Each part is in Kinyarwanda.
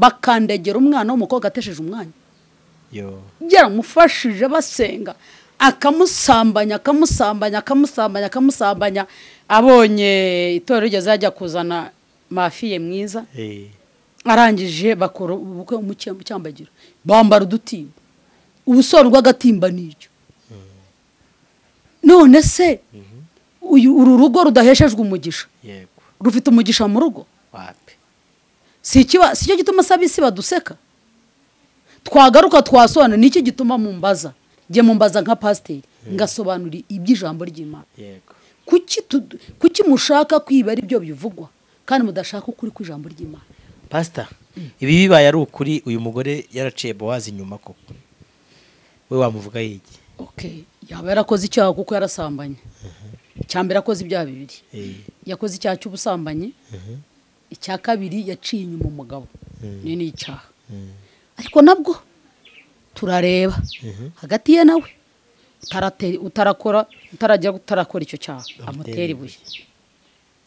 bakandagera umwana w'umukobwa atesheje umwanya yo yaramufashije basenga akamusambanya akamusambanya akamusambanya akamusambanya abonye itorero rigeze yajya kuzana mafiye mwiza eh arangije bakora ubukwe mu- mu cyambagiro bambara udutimba ubusobanuro bw'agatimba ni iryo none se uyu uru rugo rudaheshejwe umugisha yego rufite umugisha mu rugo wapi si ikiba si cyo gituma asaba isi baduseka twagaruka twasobanura ni iki gituma mumbaza njye mumbaza nka pasiteri ngasobanura iby'ijambo ry'imana yego kuki tu- kuki mushaka kwiba ari byo bivugwa kandi mudashaka ukuri kw'ijambo ry'imana pasita ibi bibaye ari ukuri uyu mugore yaraciye bowazi inyuma koko we wamuvuga yigi okay yaba yarakoze icyaha kuko yarasambanye icya mbere yakoze ibyaha bibiri Eh, yakoze icyaha cy'ubusambanyi icya kabiri yaciye inyuma umugabo ni ni icyaha ariko nabwo turareba hagati ye nawe utarate- utarakora utarajya utarakora icyo cyaha amutera ibuye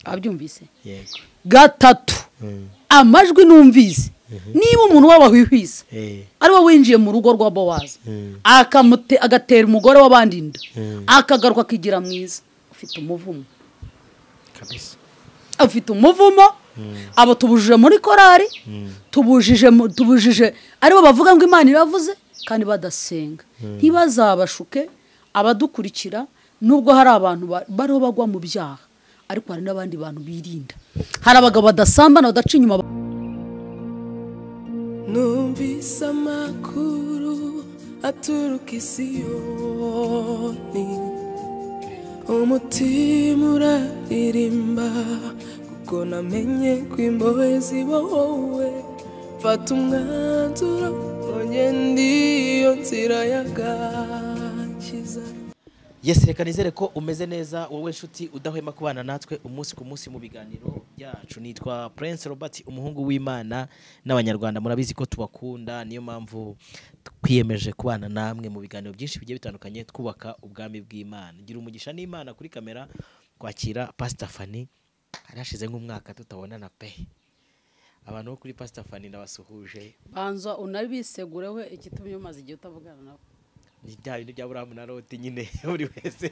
abyumvise yego gatatu Mm. amajwi numvise niba umuntu wabahwihwisa Eh, ari we winjiye mu rugo rwa bowazi Mm. akamute- agatera umugore w'abandi inda Mm. akagaruka akigira mwiza ufite umuvumo kabisa afite umuvumo abo tubujije muri korari tubujije mu- tubujije aribo bavuga ngo imana iravuze kandi badasenga ntibazabashuke abadukurikira nubwo hari abantu ba- bariho bagwa mu byaha ariko hari n'abandi bantu birinda hari abagabo badasambana badaca inyuma numvise amakuru aturuka i siyoni umutima uraririmba kuko namenye ko imbohe zibohowe mfata umwanzuro ugenda iyo nzira y'agakiza yesi reka nizere ko umeze neza wowe nshuti udahwema kubana natwe umunsi ku munsi mu biganiro byacu nitwa prince robert umuhungu w'imana n'abanyarwanda murabizi ko tubakunda niyo mpamvu twiyemeje kubana namwe mu biganiro byinshi bigiye bitandukanye twubaka ubwami bw'imana gira umugisha n'imana kuri kamera kwakira pastor fani hari hashize nk'umwaka tutabonana pe abantu bo kuri pastor fani ndabasuhuje banza unabisegureho ikitumye umaze igihe utavugana nabo ni bya bintu bya buramu na loti nyine buri wese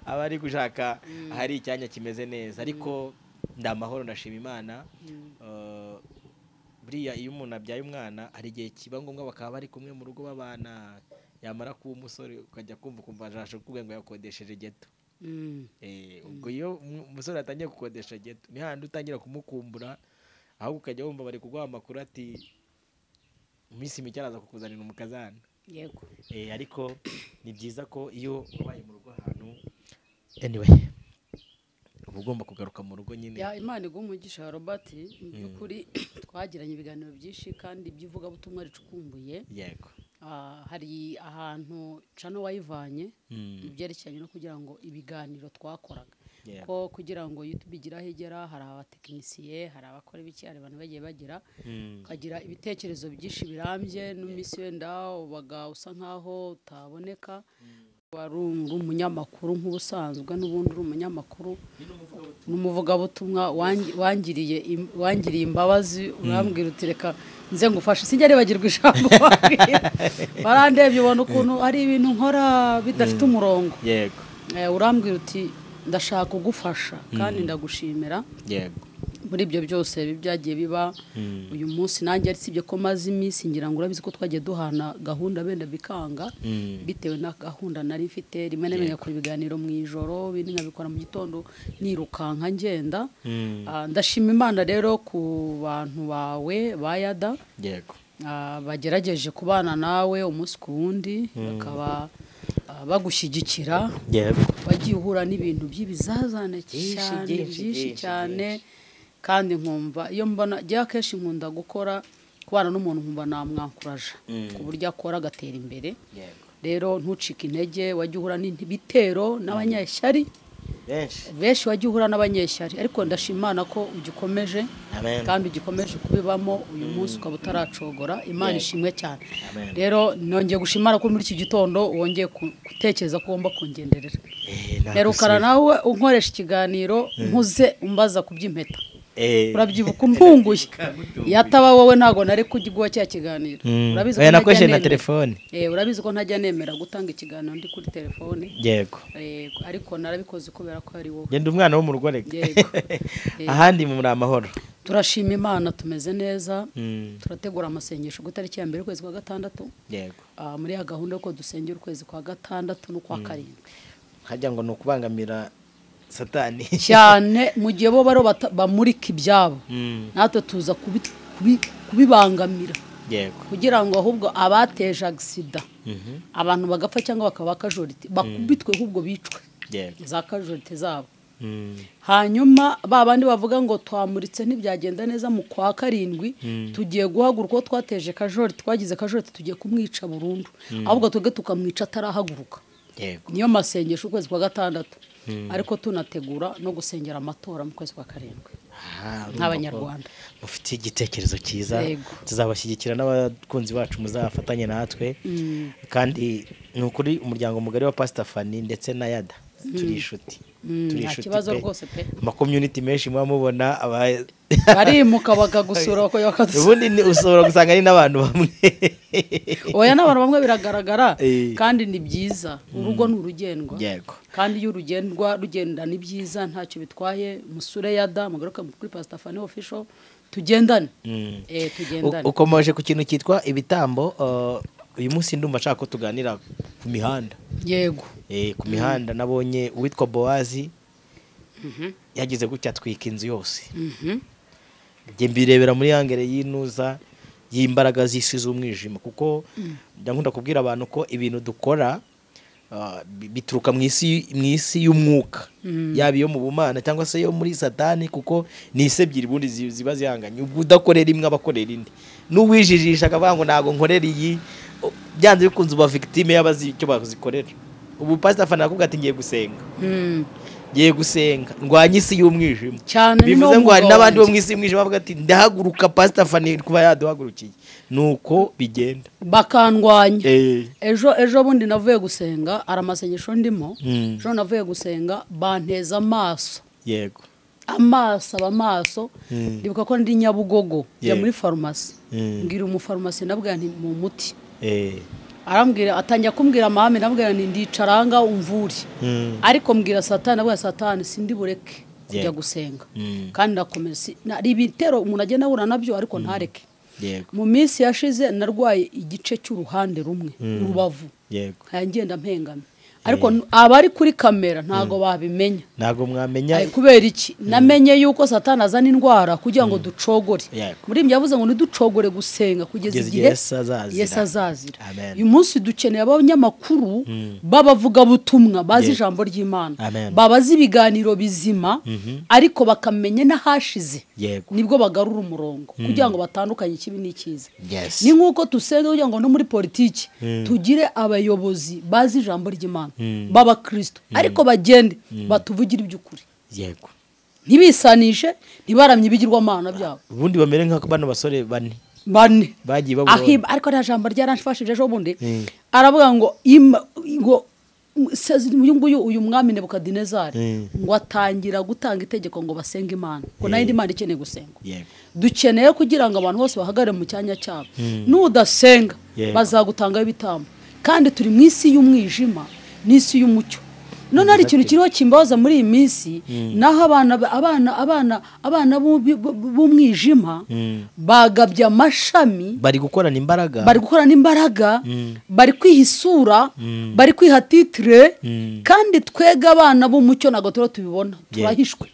aba ari gushaka ahari icyanya kimeze neza ariko ndi amahoro ndashima imana Eh, buriya iyo umuntu abyaye umwana hari igihe kiba ngombwa bakaba bari kumwe mu rugo babana yamara kuba umusore ukajya kumva ukumva arashaka kukubwira ngo yakodesheje geto Eh, ubwo iyo umu- umusore atangiye gukodesha geto ni hahandi utangira kumukumbura ahubwo ukajya wumva bari kuguha amakuru ati mu minsi mike araza kukuzanira umukazana yego Eh, ariko ni byiza ko iyo wabaye mu rugo ahantu anyway uba ugomba kugaruka mu rugo nyine ya imana iguha umugisha wa robert mu by'ukuri twagiranye ibiganiro byinshi kandi iby'ivugabutumwa ricukumbuye yego Ah, hari ahantu cano wayivanye Mm. ibyerekeranye no kugira ngo ibiganiro twakoraga Yeah. ko kugira ngo youtube igiraho igera hari abatekinisiye hari abakora ibiki hari abantu bagiye bagira Mm. ukagira ibitekerezo byinshi birambye n'iminsi wenda ubaga usa nkaho utaboneka wari uri umunyamakuru nk'ubusanzwe n'ubundi uri umunyamakuru n'umuvugabutumwa wangi- wangiriye im- wangiriye imbabazi urambwira uti reka nze ngufashe sinjya ribagirwa ijambo wabwira." barandebye ubona ukuntu ari ibintu nkora bidafite umurongo yego Eh, urambwira uti ndashaka kugufasha kandi ndagushimira yego muri ibyo byose bibi byagiye biba uyu munsi nanjye ari sibye ko maze iminsi ngira ngo urabizi ko twagiye duhana gahunda benda bikanga Mm. bitewe na gahunda nari mfite rimwe na rimwe nkakora ibiganiro mu ijoro ibindi nkabikora mu gitondo nirukanka ngenda Mm. Ah, ndashima imana rero ku bantu bawe ba yada yego Ah, bagerageje kubana nawe umunsi ku wundi bakaba ah, bagushyigikira yego wagiye uhura n'ibintu by'ibizazane cyane byinshi, byinshi byinshi, cyane kandi nkumva iyo mbona njyewe akenshi nkunda gukora kubana n'umuntu nkumva namwankuraje ku buryo akora agatera imbere yego rero ntucike intege wajya uhura n'ibitero n'abanyeshyari benshi benshi wajya uhura n'abanyeshyari ariko ndashima Imana ko ugikomeje Amen. kandi ugikomeje kubibamo uyu munsi ukaba utaracogora imana ishimwe cyane Amen. rero nongeye gushimara ko muri iki gitondo wongeye ku- gutekereza ko ugomba kungenderera Eh, nta herukana gusiba. nawe unkoresha ikiganiro nkuze umbaza ku by'impeta Eh. urabyibuka umpunguye iyo ataba wowe ntabwo nari kujya cya kiganiro Mm. urabizi ko Oya, ntajya nakoresheje na nemera. telefone. Eh, urabizi ko ntajya nemera gutanga ikiganiro ndi kuri telefone yego Eh, ariko narabikoze kubera ko ari wowe genda umwana w'umugore Yego. ahandi muri amahoro turashima imana tumeze neza Mm. turategura amasengesho ku itariki ya mbere y'ukwezi kwa gatandatu yego Ah, muri ya gahunda y'uko dusengera ukwezi kwa gatandatu n'ukwa karindwi hajya ngo ni ukubangamira satani cyane mu gihe bo baro bata- bamurika ibyabo Mm. natwe tuza kubi- kubi- kubibangamira yego kugira ngo ahubwo abateje agisida Mhm. abantu bagapfa cyangwa bakaba kajorite bakubitwe ahubwo bicwe yego za kajorite zabo Mm. hanyuma ba bandi bavuga ngo twamuritse ntibyagenda neza mu kwa karindwi tugiye guhaguruka uwo twateje kajorite twagize kajorite tugiye kumwica burundu ahubwo twebwe tukamwica atarahaguruka yego niyo masengesho ukwezi kwa gatandatu ariko tunategura no gusengera amatora mu kwezi kwa karindwi Ah, urumva ko nk'abanyarwanda mufite igitekerezo cyiza Yego. tuzabashyigikira n'abakunzi bacu muzafatanye natwe kandi ni ukuri umuryango mugari wa pasita fani ndetse na yada turi inshuti Mm, turi nta inshuti kibazo rwose pe. amakomyuniti menshi muba mubona aba barimuka bakagusura bakongera bakadusura ubundi ni- ushobora gusanga ari n'abantu bamwe oya n'abantu bamwe biragaragara Eh. kandi ni byiza urugo ni urugendwa yego kandi iyo urugendwa rugendana ibyiza ntacyo bitwaye musure ya da mugaruke kuri pasita fani ofisho tugendane Mm. eh U- tugendane ukomeje ku kintu cyitwa ibitambo uh, uyu munsi ndumva nshaka ko tuganira ku mihanda yego Eh, ku mihanda nabonye uwitwa bowazi yagize gutya atwika inzu yose Mhm. njye mbirebera muri yangere yinuza y'imbaraga z'isi z'umwijima kuko njya nkunda kubwira abantu ko ibintu dukora uh, bi- bituruka mu isi mu isi y'umwuka yaba iyo mu bumana cyangwa se yo muri satani kuko ni isi ebyiri ubundi zi- ziba zihanganye ubwo udakorera imwe aba akorera indi n'uwijijisha akavuga ngo ntabwo nkorera iyi o- byanze bikunze uba victime y'abazi icyo bazikorera ubu pastor fana yakubwira ati ngiye gusenga Mm. ngiye gusenga ndwanya isi y'umwijima Cyane ni bivuze wo ngo hari mugabo n'abandi bo mu wanjye. isi y'umwijima bavuga ati ndahaguruka pasita fani kuba yaduhagurukiye ni uko bigenda bakandwanya Eh. ejo ejo bundi navuye gusenga hari amasengesho ndimo Mm. ejo navuye gusenga banteza amaso yego amaso aba amaso Mm. ndibuka ko ndi nyabugogo njya Yego. muri farumasi Mm. mbwira umufarumasi nabwira nti mu muti Eh. arambwira atangira kumbwira amahame nabwira nti ndicaranga umvuri Mm. ariko mbwira satani abwira satani sindi bureke kujya Yego. gusenga Mm. kandi ndakomeza si- na- hari ibitero umuntu agenda ahura nabyo ariko ntareke yego mu minsi yashize narwaye igice cy'uruhande rumwe urubavu yego nkaya ngenda mpengamye ariko n- abari kuri kamera ntabwo babimenya ntabwo mwamenya Ay, kubera iki namenye yuko satani azana indwara kugira ngo ducogore Yego. muri ibyo yavuze ngo ntiducogore gusenga kugeza Kugeza igihe igihe Yesu azazira. Yesu azazira Amen. uyu munsi dukeneye abanyamakuru b'abavugabutumwa bazi Yego. ijambo ry'imana Amen. babazi ibiganiro bizima ariko bakamenya n'ahashize Yego. nibwo bagarura umurongo kugira ngo batandukanye ikibi n'ikiza Yes. ni nk'uko dusenga kugira ngo no muri politiki tugire abayobozi bazi ijambo ry'imana b'abakristo ariko bagende batuvugire iby'ukuri yego ntibisanishe ntibaramye ibigirwamana byabo ubundi bamere nka bano basore bane bane bagiye Ahim- babona ariko nta jambo ryaranshifashije ejo bundi Mm. aravuga ngo "Ima- ngo se- uyu nguyu uyu mwami nebukadinezari Mm. ngo atangira gutanga itegeko ngo basenge imana ngo nayo indi mana ikeneye gusenga yego dukeneye kugira ngo abantu bose bahagarare mu cyanya cyabo nudasenga Yego. bazagutangaho ibitambo kandi turi mu isi y'umwijima n'isi y'umucyo none hari ikintu kiriho kimbaza muri iyi minsi naho abana abana abana abana b'ubi- b'u- b'umwijima bagabye amashami bari gukorana imbaraga bari gukorana imbaraga bari kwiha isura bari kwiha titire Mm. kandi twega abana b'umucyo ntabwo turiho tubibona Yeah. turahishwe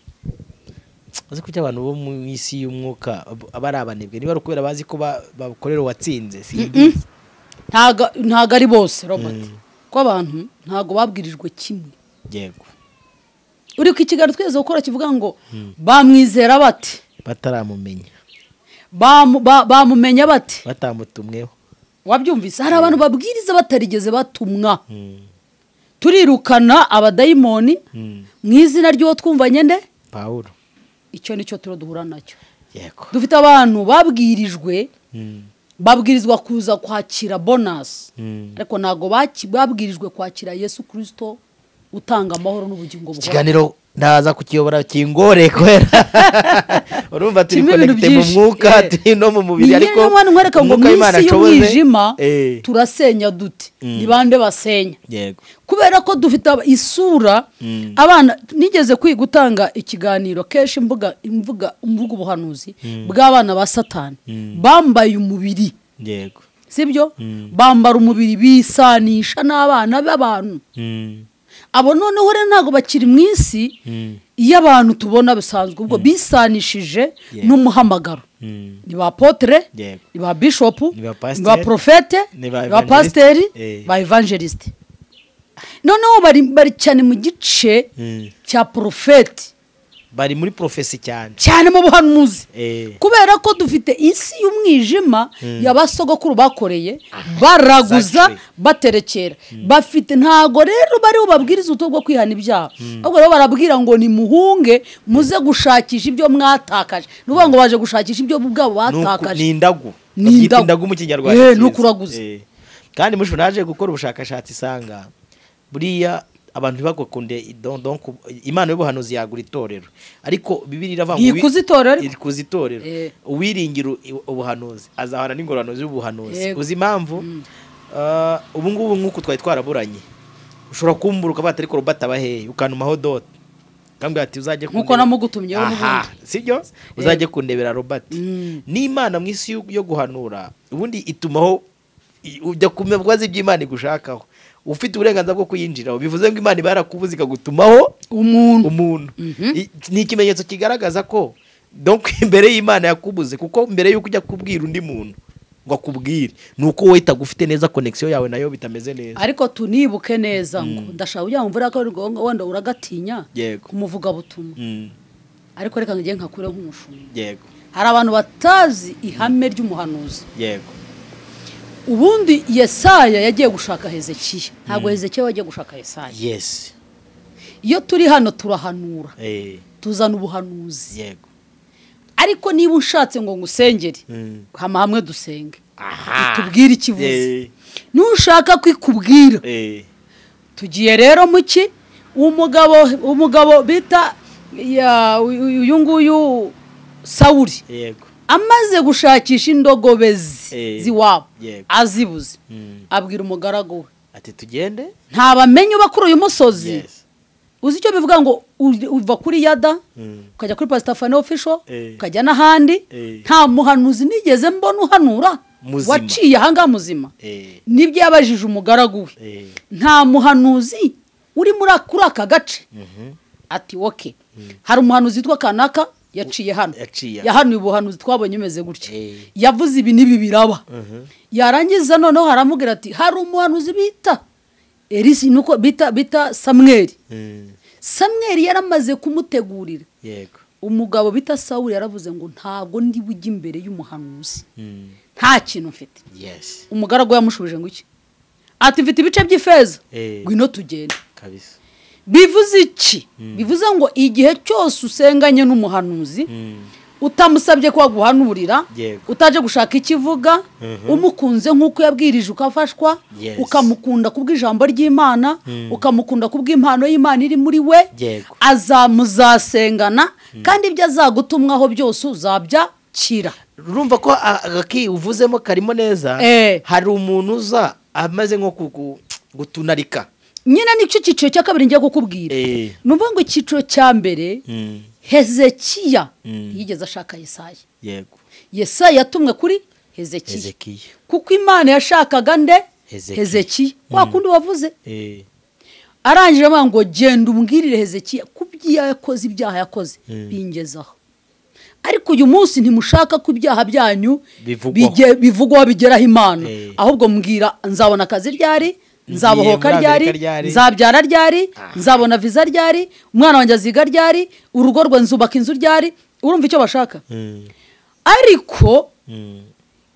uzi ko abantu bo mu isi y'umwuka ab- aba ari abanebwe niba ari ukubera bazi ko ba- bakorera uwatsinze simbizi ntago ntago ari bose robert ko abantu ntago babwirijwe kimwe yego uri ku kiganiro twigeze gukora kivuga ngo bamwizera bate bataramumenya Bamu- ba- bamumenya bate batamutumweho wabyumvise hari abantu babwiriza batarigeze batumwa Mm. turirukana abadayimoni Mm. mu izina ry'uwo twumvanye nde pawulo icyo nicyo turo duhura nacyo yego dufite abantu babwirijwe Mm. babwirizwa kuza kwakira bonasi Mm. ariko ntabwo baki- babwirijwe kwakira yesu kirisito utanga amahoro n'ubugingo buhoraho ikiganiro ndaza kukiyobora kingore kubera urumva turi Kirimo ibintu konegite mu byinshi, mwuka eh. turi no mu mubiri niyo ariko nyamara nkwereka ngo mu umwuka w'Imana isi ashoboze, y'umwijima eh, turasenya dute ni bande basenya yego kubera ko dufite aba- isura abana nigeze kwiga gutanga ikiganiro kenshi mvuga imvuga mvuga ubuhanuzi bw'abana ba satani bambaye umubiri yego sibyo bambara umubiri bisanisha n'abana b'abantu Mm, abo noneho rero ntabwo bakiri mu isi mm, iyo abantu tubona bisanzwe ubwo bisanishije Yeah. n'umuhamagaro mm. ni ba potere Yego. ni ba bishopu Ni ba ni pasiteri, ba profete ni ba ni ba pasiteri evangeliste, eh. ba evangeliste noneho bari bari cyane mu gice Mm. cya porofeti bari muri porofesi cyane cyane mu buhanuzi Eh. kubera ko dufite isi y'umwijima ya ba sogokuru bakoreye baraguza exactly. baterekera bafite ntago rero bariho babwiriza ubuto bwo kwihana ibyaha ahubwo rero barabwira ngo ni muhunge muze gushakisha ibyo mwatakaje ni ukuvuga ngo baje gushakisha ibyo bo ubwabo Nuku- ni batakaje indagu Ni Babyita indagu. indagu mu kinyarwanda Eh, cyiza. nuko uraguze. Eh. kandi mushobora naje gukora ubushakashatsi isanga buriya abantu ntibakunde imana y'ubuhanuzi yagura itorero ariko bibiri iravuga ngo Ntikuze wi- itorero ariko. ntikuze itorero Eh. uwiringira u- ubuhanuzi azahana n'ingororano z'ubuhanuzi Yego. uzi impamvu Ah, ubu ngubu nk'uko twari twaraburanye ushobora kumbura ukavuga ati ariko robata abahehe ukantumaho dote ukambwira ati uzajye Nk'uko kundebe- namugutumyeho Aha, n'ubundi. sibyo uzajye kundebera robert Mm. n'imana mu isi yo- yo guhanura ubundi itumaho i- ujya ku bibazo by'imana igushakaho ufite uburenganzira bwo kuyinjiraho bivuze ngo imana iba yarakubuze ikagutumaho umuntu umuntu I- ni ikimenyetso kigaragaza ko donc imbere y'imana yakubuze kuko mbere y'uko ujya kubwira undi muntu ngo akubwire ni uko wowe itagufite neza konegisiyo yawe nayo bitameze neza ariko tunibuke neza ngo ndashaka ujya mvura ko ari ngombwa wenda uragatinya Yego. kumuvugabutumwa Mm, ariko reka ngiye nkakure nk'umushumba yego hari abantu batazi ihame ry'umuhanuzi yego ubundi yesaya yagiye gushaka hezekiya ntabwo hezekiya yagiye gushaka yesaya yes iyo turi hano turahanura eh, tuzana ubuhanuzi yego ariko niba ushatse ngo ngusengere Mm. hama hamwe dusenge aha tubwire ikivuze Eh. nushaka kwikubwira eh, tugiye rero mu ki umugabo umugabo bita ya- uyu nguyu sawuri yego amaze gushakisha indogobe zi- Eh, z'iwabo yego. azibuze Mm. abwira umugaragu we ati tugende ntabamenye uba kuri uyu musozi yes uzi icyo bivuga ngo u- uva kuri yada Mm. ukajya kuri pasitafani ofisho Eh. ukajya n'ahandi Eh. nta muhanuzi nigeze mbona uhanura Muzima. waciye ahangaha muzima eh, nibyo yabajije umugaragu we eh, nta muhanuzi uri muri kuri aka gace mhm, ati woke hari umuhanuzi witwa kanaka yaciye hano Yaciye. yahanuye ubuhanuzi twabonye umeze gutya Eh. yavuze ibi n'ibi biraba yarangiza noneho haramubwira ati hari umuhanuzi bita elisi nuko bita bita samweri mm, samweri yaramaze kumutegurira yego umugabo bita sawuli yaravuze ngo ntabwo ndi bujye imbere y'umuhanuzi mm, nta kintu mfite yes umugaragu yamushubije ngo iki ati mfite ibice by'ifeza Eh. ngwino tugende kabisa bivuze iki bivuze ngo igihe cyose usenganye n'umuhanuzi Mm, utamusabye ko aguhanurira Yego. utaje gushaka ikivuga umukunze nk'uko yabwirije ukafashwa Yes. ukamukunda kubw'ijambo ry'imana ukamukunda kubw'impano y'imana iri muri we Yego. azamuzasengana kandi ibyo azagutumwaho byose uzabyakira urumva ko a- agaki uvuzemo karimo neza Eh. hari umuntu uza amaze nko kugu- gutunarika nyine nicyo cyiciro cya kabiri ngiye kukubwira Eh. ni ukuvuga ngo icyiciro cya mbere Mm, hezekiya Mm. yigeze ashaka yesaya yego yesaya yatumwe kuri hezekiya hezekiya kuko imana yashakaga nde Hezekiya. hezekiya wa kundi wavuze Eh, arangije avuga ngo genda umbwirire hezekiya ku byo yakoze ibyaha yakoze Mm. bingezaho ariko uyu munsi ntimushaka ko ibyaha byanyu Bivugwaho. bige- bivugwaho bigeraho imana Eh. ahubwo mbwira nzabona akazi ryari nzabohoka muri Amerika ryari ryari. nzabyara ryari Aha. nzabona viza ryari umwana wanjye aziga ryari urugo rwe nzubaka inzu ryari urumva icyo bashaka mm, ariko mm.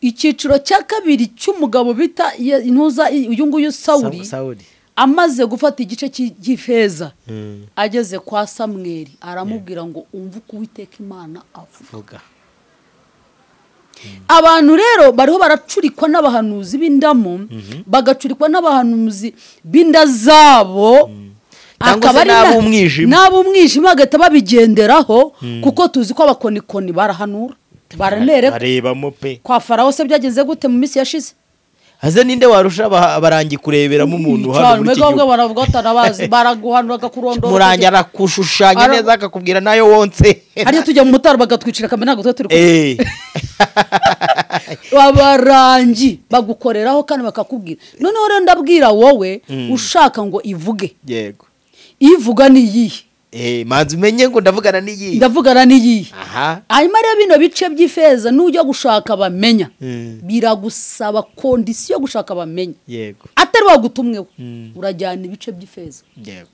icyiciro cya kabiri cy'umugabo bita Ye- intuza uyu nguyu sawuri Sa- Sawuli amaze gufata igice cy'i- cy'ifeza Mm, ageze kwa samweri aramubwira ngo umve uko uwiteka imana avuga vuga abantu rero bariho baracurikwa n'abahanuzi b'indamu bagacurikwa n'abahanuzi b'inda zabo cyangwa se Akaba ari na- n'ab'umwijima n'ab'umwijima bagahita babigenderaho kuko tuzi ko abakonikoni barahanura baranereka barebamo pe kwa faraho se byagenze gute mu minsi yashize haze ninde warusha abaha- barangi kureberamo umuntu hano cyane muri iki mbega gihugu baravuga batarabazi baraguhanura akakurondora murangi arakushushanya Ara- neza akakubwira nayo wonse hariyo tujya mu mutaro bagatwicira kamera ntabwo tuba turi kumwe Eh. abarangi bagukoreraho kandi bakakubwira noneho rero ndabwira wowe ushaka ngo ivuge yego ivuga ni iyihe Eh, manzi umenye ngo ndavugana n'iyi ndavugana ni iyihe aha hanyuma rero bino bice by'ifeza n'ujya gushaka bamenya Mm. biragusaba kondisiyo yo gushaka bamenya yego atari wagutumweho Mm. urajyana ibice by'ifeza yego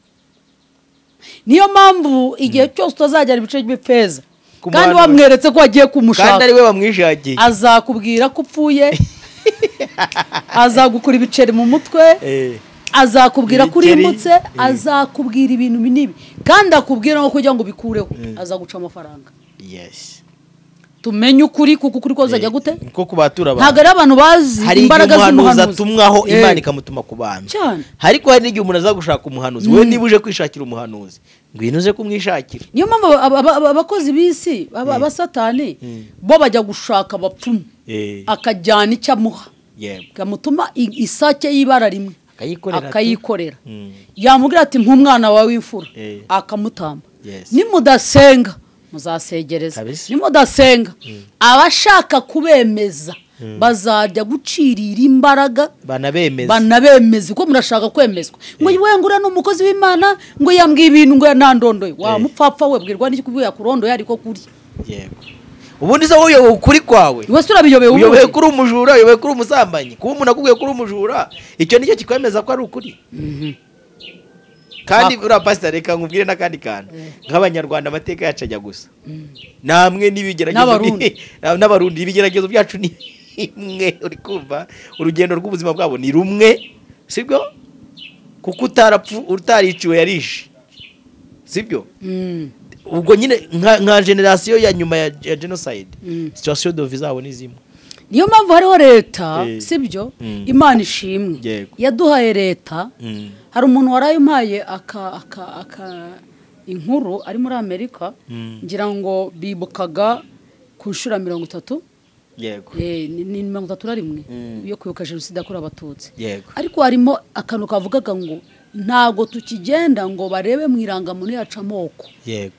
niyo mpamvu igihe cyose utazajyana ibice by'ifeza Ku kandi muhanura. wamweretse ko wagiye kandi kumushaka ari we wamwishakiye azakubwira ko upfuye azagukura ibiceri mu mutwe Eh, azakubwira ko Ibiceri, urimutse eh. azakubwira ibintu binibi kandi akubwira no kugira ngo ubikureho azaguca amafaranga yes tumenye ukuri kuko ukuri kozajya Eh, gute nko ku batura abantu. ntabwo ari abantu bazi hari igihe imbaraga umuhanuzi z'umuhanuzi atumwaho Eh, imana ikamutuma ku bantu Cyane. ariko hari n'igihe umuntu aza gushaka umuhanuzi wowe niba uje kwishakira umuhanuzi ngwino uze kumwishakira niyo mpamvu aba- aba- aba- abakozi b'isi aba- abasatani bo bajya gushaka abapfumu Eh, akajyana icyo amuha yego kamutuma i- isake y'ibara rimwe akayikorera tu. akayikorera Mm. yamubwira ati nk'umwana wawe w'imfura Eh. akamutamba Yes. nimudasenga muzasegereza Kabisa. nimudasenga abashaka kubemeza bazajya gucirira imbaraga banabemeza banabemeze ko murashaka kwemezwa ngo we ngo uriya ni umukozi w'imana ngo yambwiye ibintu ngo ntandondo wa Eh. mupfapfa we bwirwa n'iki kuko yakurondoye ariko kuri yego ubundi se wowe uyoboye ukuri kwawe iwe se urabiyobeye uyoboye ubundi kuri umujura uyoboye kuri umusambanyi kuba umuntu akubwiye kuri umujura icyo nicyo kikwemeza ko ari ukuri kandi uriya pasitari reka nkubwire n'akandi kantu nk'abanyarwanda amateka yacu ajya gusa namwe n'ibigeragezo N'abarundi. bi- n'abarundi ibigeragezo byacu ni imwe uri kumva urugendo rw'ubuzima bwabo ni rumwe sibyo kuko utarapfu utariciwe yarishe sibyo Mm. ubwo nyine nka nka generasiyo ya nyuma ya ya jenoside situwasiyo dovi zabo ni zimwe niyo mpamvu hariho leta Eh. sibyo Mm. imana ishimwe Yego. yaduhaye leta Mm. hari umuntu wari umpaye aka aka aka inkuru ari muri amerika Mm. ngira ngo bibukaga ku nshuro ya mirongo itatu yego Eh, ni ni mirongo itatu na rimwe Mm. yo kwibuka jenoside yakorewe abatutsi yego ariko harimo akantu kavugaga ngo ntabwo tukigenda ngo barebe mu irangamuntu yacu amoko yego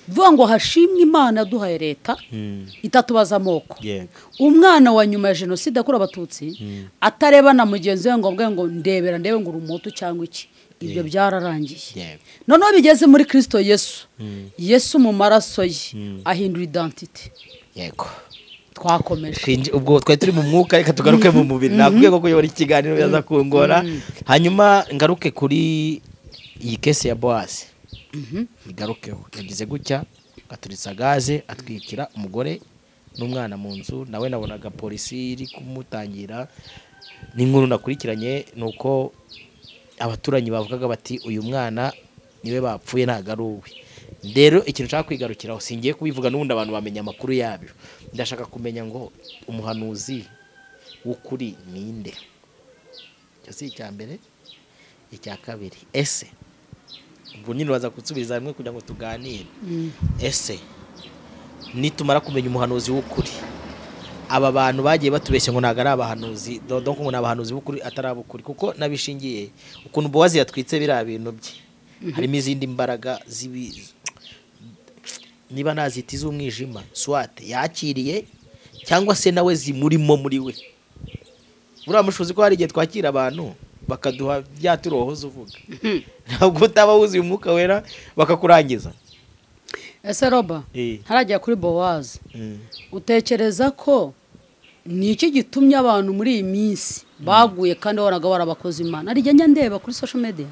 bivuga ngo hashimwe imana yaduhaye leta Mm. itatubaza amoko yego umwana wa nyuma ya jenoside yakorewe abatutsi atareba na mugenzi we ngo avuge ngo ndebera ndebe ngo uri umuhutu cyangwa iki ibyo byararangiye yego noneho bigeze muri kirisito yesu yesu mu maraso ye ahindura idantite yego twakomeje Twinji- ubwo twari turi mu mwuka reka tugaruke mu mubiri nakubwiye ko kuyobora ikiganiro biraza kungora hanyuma ngaruke kuri iyi kese ya bowazi igarukeho yagize gutya aturitsa gaze atwikira umugore n'umwana mu nzu nawe nabonaga polisi iri kumutangira n'inkuru nakurikiranye ni uko abaturanyi bavugaga bati uyu mwana niwe bapfuye ntabwo ari uwe rero ikintu nshaka kwigarukiraho singiye kubivuga n'ubundi abantu bamenya amakuru yabyo ndashaka kumenya ngo umuhanuzi w'ukuri ninde icyo si icya mbere icya kabiri ese ubwo nyine waza gusubiza hamwe kugira ngo tuganire ese nitumara kumenya umuhanuzi w'ukuri aba bantu bagiye batubeshya ngo ntabwo ari abahanuzi do- donc ngo ni abahanuzi b'ukuri atari ab'ukuri kuko n'abishingiye ukuntu bowazi yatwitse biriya bintu bye harimo izindi mbaraga z'ibi niba nazita iz'umwijima swate yakiriye cyangwa se nawe zimurimo muri we buriya mushobozi ko hari igihe twakira abantu bakaduha bya turohoza uvuga ntabwo utaba wuzuye umwuka wera bakakurangiza ese roba Eh. ntarajya kuri bowazi utekereza ko ni iki gitumye abantu muri iyi minsi baguye kandi wabonaga barabakoze imana hari igihe njya ndeba kuri social media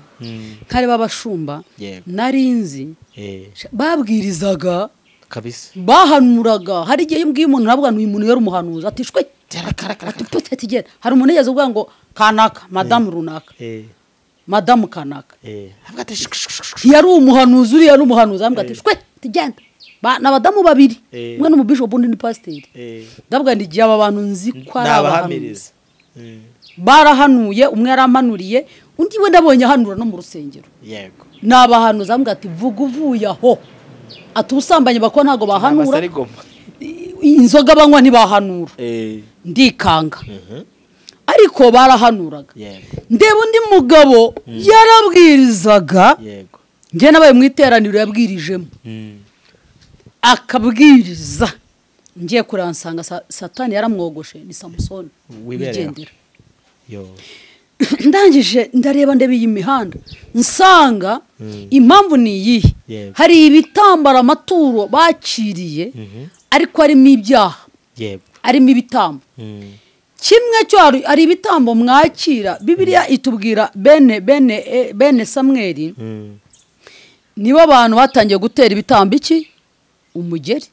nkareba abashumba Yego. nari nzi Eh, babwirizaga kabisa bahanuraga hari igihe iyo umbwiye umuntu nabwo uyu muntu yari umuhanuzi ati shwe ati putse tigera hari umuntu yigeze uvuga ngo kanaka madamu runaka Eh, madamu kanaka eh. Avuga ati, "Shuk, shuk, shuk, shuk." yari umuhanuzi uriya yari umuhanuzi arambwira ati shwe tigenda Ba- ni abadamu babiri Eh. umwe ni umubishopu undi ni pasiteri Eh, ndabwira ngo igihe aba bantu nzi ko ni ari abahanuzi abahamiriza Mm, barahanuye umwe yaramanuriye undi we nabonye ahanura no mu rusengero yego ni abahanuza bambwira ati vuga uvuye aho ati ubusambanyi bakora ntabwo bahanura ari goma inzoga banywa ntibahanura eh ndikanga mhm ariko barahanuraga yego ndeba undi mugabo yarabwirizaga yego njye nabaye mu iteraniro yabwirijemo Mm. akabwiriza ngiye kureba nsanga sa- satani yaramwogoshe ni samusoni Wibereye aho. wigendera yo ndangije ndareba ndeba iyi mihanda nsanga impamvu ni iyihe Yego. hari ibitambara amaturo bakiriye Mhm. ariko harimo ibyaha yego harimo ibitambo Mm. kimwe cyo hari- hari ibitambo mwakira bibiliya itubwira bene bene eh, bene samweri Mm. nibo abantu batangiye gutera ibitambo iki umugeri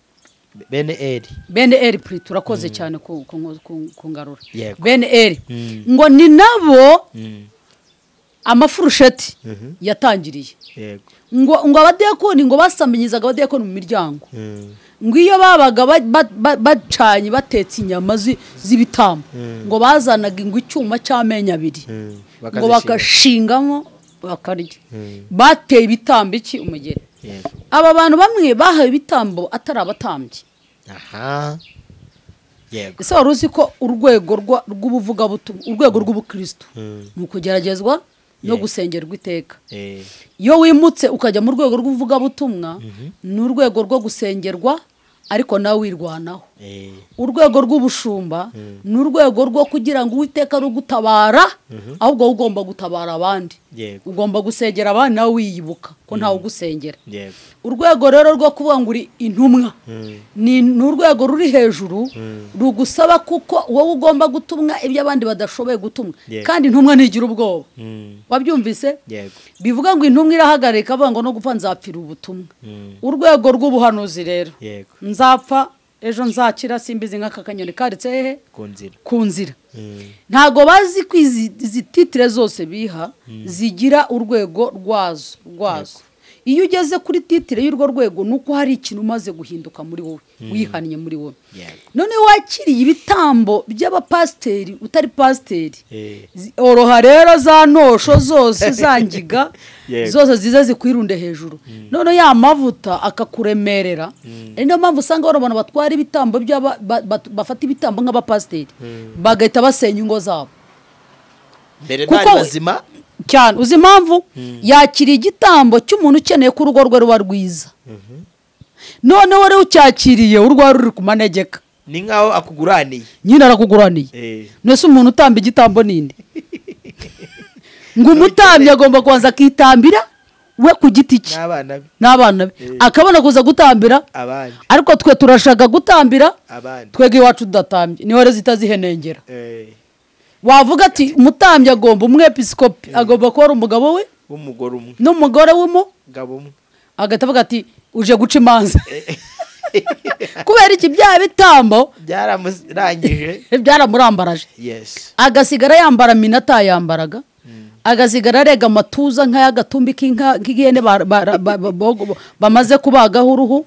bene eri bene eri puri turakoze cyane ku- ku ku- ku ngarura Yego. bene eri Mm. ngo ni nabo Mm. amafurusheti Mhm. yatangiriye yego ngo ngo abadiyakoni ngo basambanyizaga abadiyakoni mu miryango Mm. ngo iyo babaga ba- ba- ba- bacanye batetse inyama zi- z'ibitambo ngo bazanaga ngo icyuma cy'amenyo abiri Mm. ngo Bakazishinga. bagashingamo bakarya Mm. bateye ibitambo iki umugeri yego aba bantu bamwe bahawe ibitambo atari abatambyi aha yego ese wari uzi ko urwego rwa- rw'ubuvugabutumwa urwego rw'ubukristo Mm. ni ukugeragezwa no Yego. gusengerwa iteka eh iyo wimutse ukajya mu rwego rw'ubuvugabutumwa ni urwego rwo gusengerwa ariko nawe wirwanaho eh urwego rw'ubushumba ni urwego rwo kugira ngo uwiteka rugutabara ahubwo wowe ugomba gutabara abandi yego ugomba gusengera abandi nawe wiyibuka ko ntawe ugusengera yego urwego rero rwo kuvuga ngo uri intumwa Mm. ni ni urwego ruri hejuru rugusaba kuko wowe ugomba gutumwa ibyo abandi badashoboye gutumwa Yego. kandi intumwa ntigira ubwoba Mm. wabyumvise yego bivuga ngo intumwa irahagarika avuga ngo no gupfa nzapfira ubutumwa Mm. urwego rw'ubuhanuzi rero yego nzapfa ejo nzakira simbizi nk'aka kanyoni karitse hehe ku nzira ku nzira Mm. ntabwo bazi ko izi izi titire zose biha zigira urwego rwazo rwazo iyo ugeze kuri titire y'urwo rwego ni uko hari ikintu umaze guhinduka muri wowe wihannye muri wowe yego none wakiriye ibitambo by'abapasiteri utari pasiteri eh Zi- oroha rero za ntosho zose za ngiga Yego. zose ziza zikwirunde hejuru none ya mavuta akakuremerera ari niyo mpamvu usanga bano bantu batwara ibitambo by'aba- ba- ba- bafata ibitambo nk'abapasiteri bagahita basenya ingo zabo mbere Kuko bari we- bazima cyane uzi impamvu yakiriye igitambo cy'umuntu ukeneye ko urugo rwe ruba rwiza noneho rero ucyakiriye urwa ruri ku manegeka ni nkaho akuguraniye nyine arakuguraniye eh mbese umuntu utamba igitambo ninde ngo umutambyi agomba kubanza akitambira we ku giti cye n'abana be n'abana be akabona kuza gutambira abandi ariko twe turashaka gutambira abandi twebwe iwacu tudatambye niho rero zitazihenengera eh wavuga ati umutambyi agomba umwepisikopi agomba kuba ari umugabo we w'umugore umwe n'umugore w'umu gabo umwe agahita avuga ati uje guca imanza kubera iki bya bitambo byaramurangije byaramurambaraje yes agasigara yambara minata yambaraga agasigara arega amatuza nk'ay'agatumbi k'inka k'ihene ba- ba- ba- ba- bo- bamaze kubagaho uruhu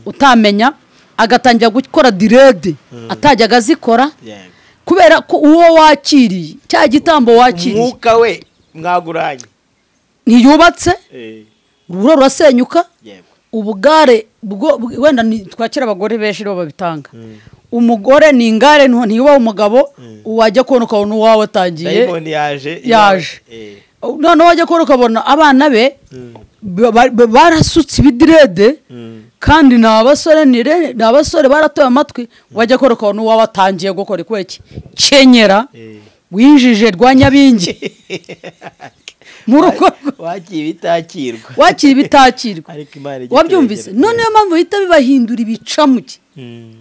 utamenya agatangira gukora direde atajyaga azikora yego kubera ko uwo wakiriye cya gitambo wakiriye umwuka we mwaguranye ntiyubatse eh urubura rurasenyuka yego ubugare bwo bw- wenda ni- twakira abagore benshi nibo babitanga umugore ni ingare nto- ntiba umugabo wajya kubona ukabona uwawe atangiye dayimoni yaje yaje. eh noneho wajya kubona ukabona abana be ba- ba- ba- barasutse ibidirede Mm. kandi ni abasore ni re- ni abasore baratoye amatwi wajya kubona ukabona uwawe atangiye gukora kubera iki kenyera eh winjije rwa nyabingi mu rugo rwe. wakira ibitakirwa wakira ibitakirwa ariko imana igituregera. wabyumvise noneho mpamvu bahita bibahindura ibicamuke Mm.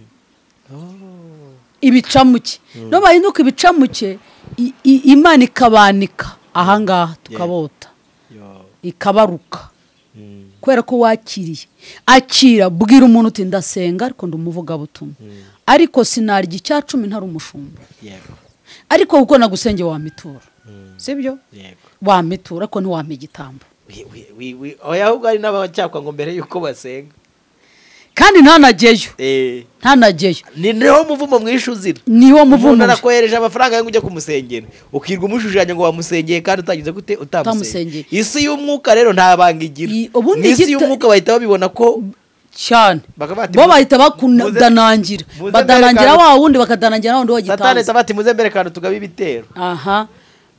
ibicamuke no bahinduka ibicamuke i- i- imana ikabanika ahangaha tukabota yo ikabaruka Mm. kubera ko wakiriye akira bwira umuntu uti ndasenga ariko ndi umuvugabutumwa ariko sinarya icya cumi ntari umushumba yego ariko kuko nagusenge wamitura sibyo yego wamitura ariko ntiwampa igitambo We- we- we- we- oya ahubwo hari n'abacyakwa ngo mbere y'uko basenga kandi ntanageyo Eh, ntanageyo ni niho muvumo mwishuzira niwo umuntu muvumo arakohereje amafaranga yo kujya kumusengera ukirwa umushushanya ngo wamusengeye kandi utagize gute utamusengeye Utamusengeye. isi y'umwuka rero nta banga igira I- ubundi n'isi igita- y'umwuka bahita babibona ko cyane Bakaba bati- bo bahita muze- bakudanangira muze badanangira mwerekane- wa wundi bakadanangira wa wundi wa satani gitanze sabati muze mbere kandi tugabe ibitero aha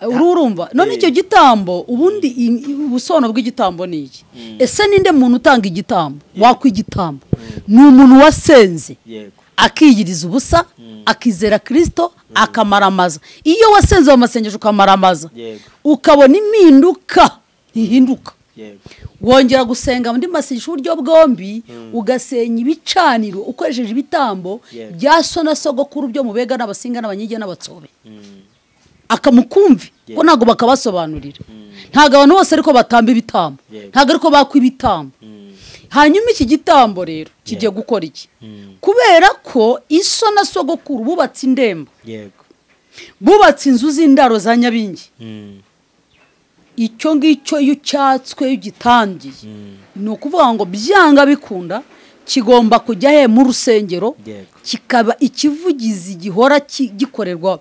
uru urumva none icyo gitambo ubundi i- i- ubusobanuro bw'igitambo ni iki ese ninde muntu utanga igitambo wakwa igitambo ni umuntu wasenze yego akiyiriza ubusa akizera kirisito akamaramaza iyo wasenze mu masengesho ukamaramaza Yego. ukabona impinduka ntihinduka yego wongera gusenga muri masengesho uburyo bwombi ugasenya ibicaniro ukoresheje ibitambo Yego. bya so na sogokuru byo mubega n'abasinga n'abanyige n'abatsobe Mm, akamukumvi Yego. ko ntabwo bakabasobanurira ntabwo abantu bose ariko batamba ibitambo Yego. ntabwo ariko bakwa ibitambo mm, hanyuma iki gitambo rero kigiye gukora iki kubera ko iso na sogokuru bubatse indembo yego bubatse inzu z'indaro za nyabingi Mm, icyo ngicyo iyo icyatswe iyo ugitangiye ni ukuvuga ngo byanga bikunda kigomba kujya he mu rusengero Yego. kikaba ikivugizi gihora ki- gikorerwaho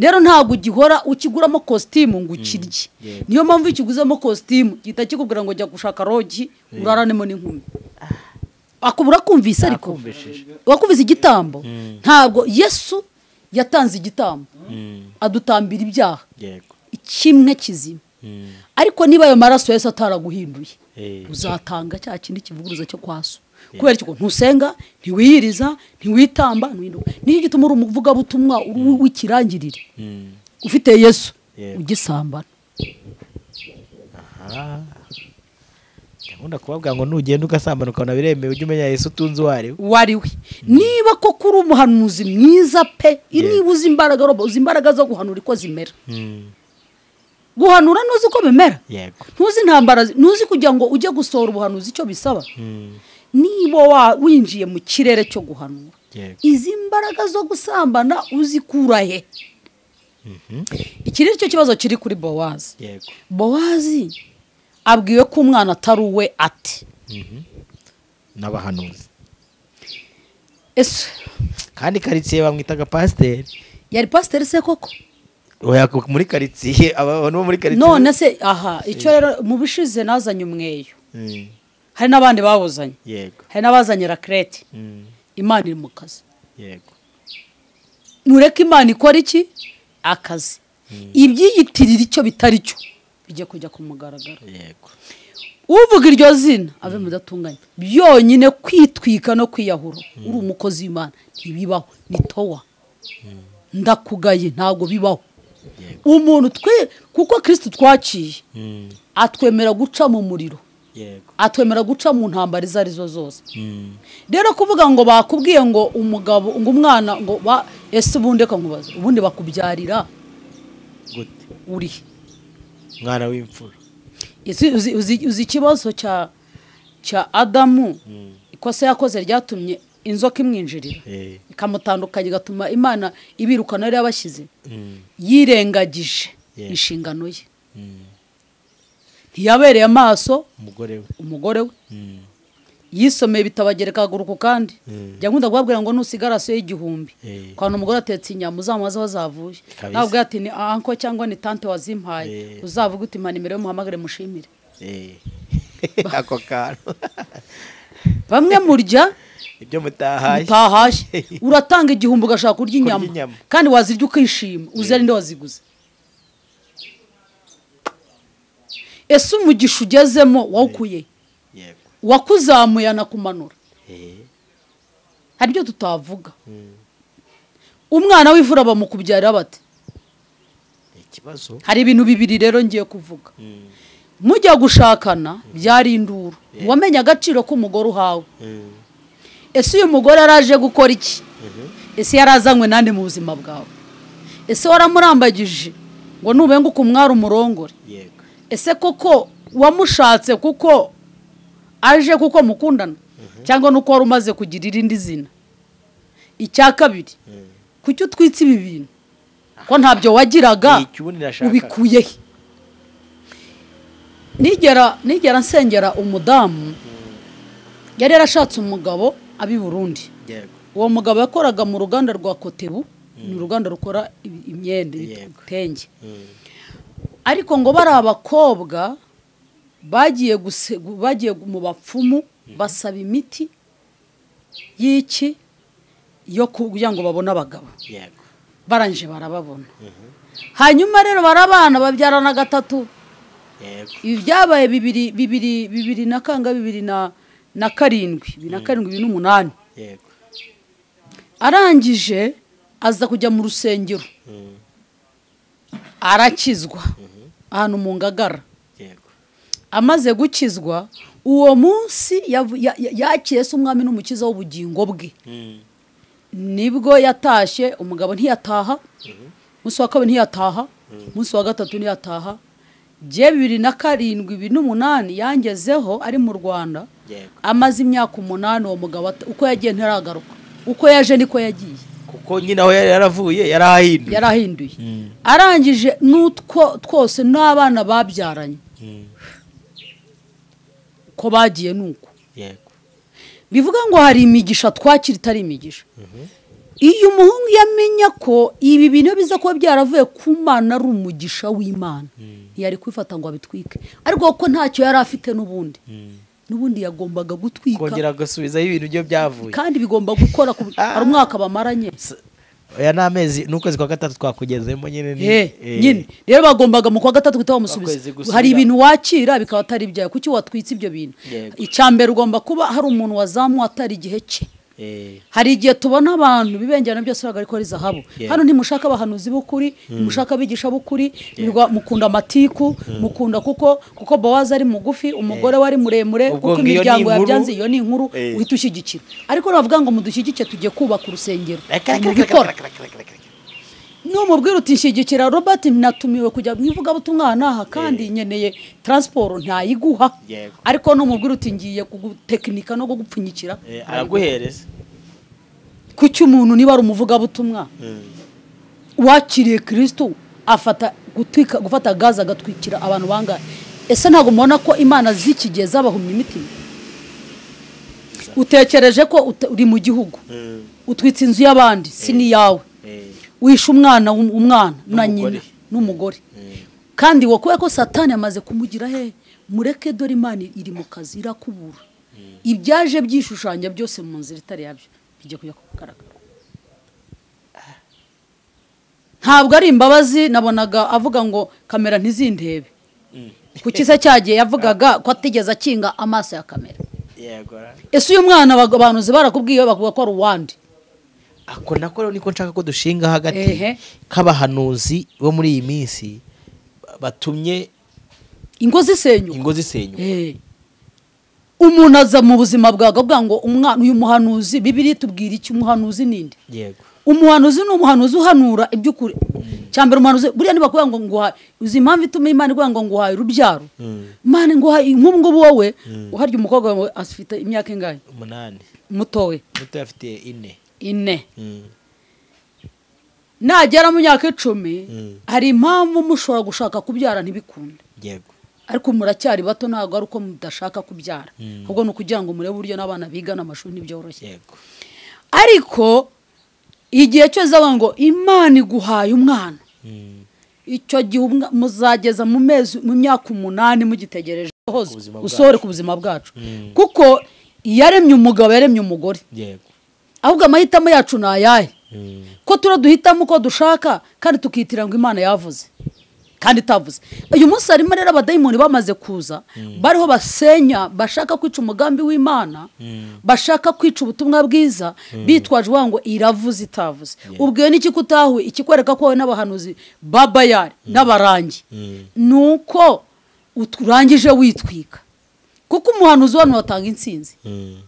rero ntabwo ugihora ukiguramo kositimu ngo ukirye Yego. niyo mpamvu iyo ukiguzemo kositimu gihita kikubwira ngo jya gushaka rogi uraranemo n'inkumi akubura kumvise ariko Akumvishije. wakumvise igitambo ntabwo yesu yatanze igitambo mm, adutambira ibyaha yego kimwe kizima Mm, ariko niba ayo maraso yesu ataraguhinduye eh, uzatanga cya kindi kivuguruza cyo kwa so kubera icyo ntusenga ntiwiyiriza ntiwitamba ntiwihinduka nicyo gituma uri umuvugabutumwa uri w'ikirangirire mm. ufite yesu Yego. ugisambana Aha. ndakunda kubabwira ngo nugenda ugasambana ukabona biremewe ujye umenya yesu utunze uwo ari we uwo ari we niba koko uri umuhanuzi mwiza pe niba uzi imbaraga robo uzi imbaraga zo guhanura uko zimera Mm, guhanura ntuzi uko bimera yego ntuzi intambara zi- ntuzi kugira ngo ujye gusohora ubuhanuzi icyo bisaba Mm, niba wa- winjiye mu kirere cyo guhanura yego izi mbaraga zo gusambana uzikura he Mhm. iki ni cyo kibazo kiri kuri bowazi yego bowazi abwiwe ko umwana atari uwe ati Mhm. n'abahanuzi ese kandi karitsiye bamwitaga pasiteri yari pasiteri se koko oya ku- muri karitsiye aba- abantu bo muri karitsiye none se aha icyo rero mu bishize nazanye umweyo Mm, hari n'abandi bawuzanye yego hari n'abazanye rakirete Mm, imana iri mu kazi yego nureke imana ikora iki akazi ibyiyitirira icyo bitari cyo bijya kujya ku mugaragaro yego uvuga iryo zina ave mu datunganye byonyine kwitwika no kwiyahura uri umukozi w'imana ntibibaho ni towa ndakugaye ntabwo bibaho yego umuntu twe kuko kirisiti twaciye Mm, atwemera guca mu muriro yego atwemera guca mu ntambara izo ari zo zose Mm, rero kuvuga ngo bakubwiye ngo umugabo ngo umwana ngo ba ese ubundi reka nkubaze ubundi bakubyarira gute uri mwana w'imfura Ese uzi- uzi- uzi ikibazo cya cya adamu Mm. ikosa yakoze ryatumye inzoka imwinjirira Eh, ikamutandukanya igatuma imana ibirukana yari yabashyize mm, yirengagije Yeah. inshingano ye mm. ntiyabereye amaso umugore we umugore we Mm, yisomeye bitabagereka akaguru ku kandi Mm. jya nkunda kubabwira ngo nusigara rasiyo y'igihumbi Eh. kwanu umugore atetse inyama uzamubaze aho zavuye Kabisa. nawe ubwawe ati ni anko cyangwa ni tante wazimpaye Eh. uzavuga uti mpa nimero ye muhamagare mushimire eh. ako kantu bamwe murya ibyo mutahaye utahashye uratanga igihumbi ugashaka kurya inyama inyama. kandi wazirya ukishima uzira nde waziguze ese umugisha ugezemo wawukuye yego uwakuzamuye anakumanura Eh, hari ibyo tutavuga mm. umwana w'imfura bamukubyarira bate ikibazo hari ibintu bibiri rero ngiye kuvuga Mm, mujya gushakana byari induru wamenye agaciro k'umugore uhawe mm, ese uyu mugore yaraje gukora iki mhm. ese yarazanywe nande mu buzima bwawe ese waramurambagije ngo nubenguka umwari umurongore yego ese koko wamushatse kuko aje kuko mukundana cyangwa nuko wari umaze kugira irindi zina icya kabiri Mm. kuki utwitse ibi bintu ko ntabyo wagiraga Iki ubundi nashakaga. ubikuye he nigera nigera nsengera umudamu yari yarashatse umugabo abi Burundi yego uwo mugabo yakoraga mu ruganda rwa kotebu ni uruganda rukora ibi- imyenda Yego. ibitenge Mm. ariko ngo bari abakobwa bagiye guse- bagiye mu bapfumu basaba imiti y'iki yo kugira ngo babone abagabo yego barangije barababona hanyuma rero barabana babyarana gatatu yego ibi byabaye bibiri bibiri bibiri na kanga bibiri na na karindwi bibiri na karindwi bibiri n'umunani yego arangije aza kujya mu rusengero Mm. arakizwa ahantu mu ngagara yego amaze gukizwa uwo munsi yavu- ya- ya- yakiriye se umwami n'umukiza w'ubugingo bwe Mm. nibwo yatashye umugabo ntiyataha umunsi wa kabiri ntiyataha umunsi wa gatatu ntiyataha bye bibiri na karindwi bibiri n'umunani yangezeho ari mu rwanda yego amaze imyaka umunani uwo mugabo ata- uko yagiye ntaragaruka uko yaje niko yagiye kuko nyine aho yari yaravuye yarahahinduye yarahinduye Mm. arangije n'utwo twose n'abana babyaranye Mm. uko bagiye nuko yego bivuga ngo hari imigisha twakira itari imigisha iyo umuhungu yamenya ko ibi bintu biza kuba byaravuye ku mana ari umugisha w'imana ntiyari kubifata ngo abitwike ariko ko ntacyo yari afite n'ubundi n'ubundi yagombaga gutwika kongera gusubizaho ibintu byo byavuye kandi bigomba gukora ku- hari umwaka bamaranye oya ni amezi ni ukwezi kwa gatatu twakugezemo nyine ni Eh, eh, nyine rero bagombaga mu kwa gatatu guhita Akwezi bamusubiza gusubira. hari ibintu wakira bikaba atari ibyawe kuki watwitse ibyo bintu Yego. icya mbere ugomba kuba hari umuntu wazamuwe atari igihe cye eh, hari igihe tubona abantu bibengerana byose bagaragara ko ari zahabu Yeah. hano ntimushaka abahanuzi b'ukuri ntimushaka abigisha b'ukuri nirwa- mukunda amatiku mukunda kuko kuko bowazi ari mugufi umugore we ari muremure Ubwo kuko ngo iyo ni imiryango inkuru- yabyanze iyo ni inkuru Eh. uhita ushyigikira ariko navuga ngo mudushyigike tujye kubaka urusengero reka, reka, reka, mubikora reka, reka, reka, reka, reka. numubwira uti nshyigikira robert natumiwe kujya mu ivugabutumwa aha n'aha kandi nkeneye taransiporo ntayiguha Yego. ariko numubwira uti ngiye kugutekinika no kugupfunyikira Eh, araguhereza kuki umuntu niba ari umuvugabutumwa wakiriye kirisito afata gutwika gufata gaze agatwikira abantu bangahe ese ntabwo mubona ko imana z'iki gihe zabahumye imitima utekereje ko ut- uri mu gihugu Mm. utwitse inzu y'abandi si n'iyawe Eh, wishe umwana w'um- umwana na N'umugore. nyina n'umugore Mm. kandi wo kubera ko satani amaze kumugira he mureke dore imana iri mu kazi irakubura ibyaje byishushanya byose mu nzira itari yabyo bijya kujya kugaragara ntabwo ari imbabazi nabonaga avuga ngo kamera ntizindebe Mm. kuki se cyagiye yavugaga ko atigeze akinga amaso ya kamera yego ra- ese uyu mwana abaga- abanuzi barakubwiye bavuga ko ari uwandi ako nako rero niko nshaka ko dushinga hagati Ehe. k'abahanuzi bo muri iyi minsi ba- batumye ingo zisenyuka ingo zisenyuka Eh. umuntu aza mu buzima bwawe akavuga ngo umwana uyu muhanuzi bibiri tubwira iki umuhanuzi ninde yego umuhanuzi ni umuhanuzi uhanura iby'ukuri cyambere umuhanuzi buriya ntibakubwira ngo nguhaye uzi impamvu ituma imana iguha ngo nguhaye urubyaro Mm. imana nguhaye nk'ubu ngubu wowe uharya umukobwa wawe afite imyaka ingahe umunani muto we muto afite ine ine Mm. nagera mu myaka icumi Mm. hari impamvu mushobora gushaka kubyara ntibikunde yego ariko muracyari bato ntabwo ari uko mudashaka kubyara Mm. ahubwo ni ukugira ngo murebe uburyo n'abana bigana amashuri ntibyoroshye yego ariko igihe cyose bavuga ngo imana iguhaye umwana Mm. icyo gihe umwa- muzageza mu mezi mu myaka umunani mugitegereje hose buzima bwacu. usohore ku buzima bwacu Mm. kuko yaremye umugabo yaremye umugore yego ahubwo amahitamo yacu ni ayahe Mm. ko tura duhitamo uko dushaka kandi tukitira ngo imana yavuze kandi itavuze uyu munsi harimo rero abadayimoni bamaze kuza bariho basenya bashaka kwica umugambi w'imana Mm. bashaka kwica ubutumwa bwiza bitwaje uvuga ngo iravuze itavuze Yeah. ubwiwe n'iki kutahuye ikikwereka ko wowe n'abahanuzi babayari n'abarangi Mm. ni uko urangije witwika kuko umuhanuzi wano watanga intsinzi Mm.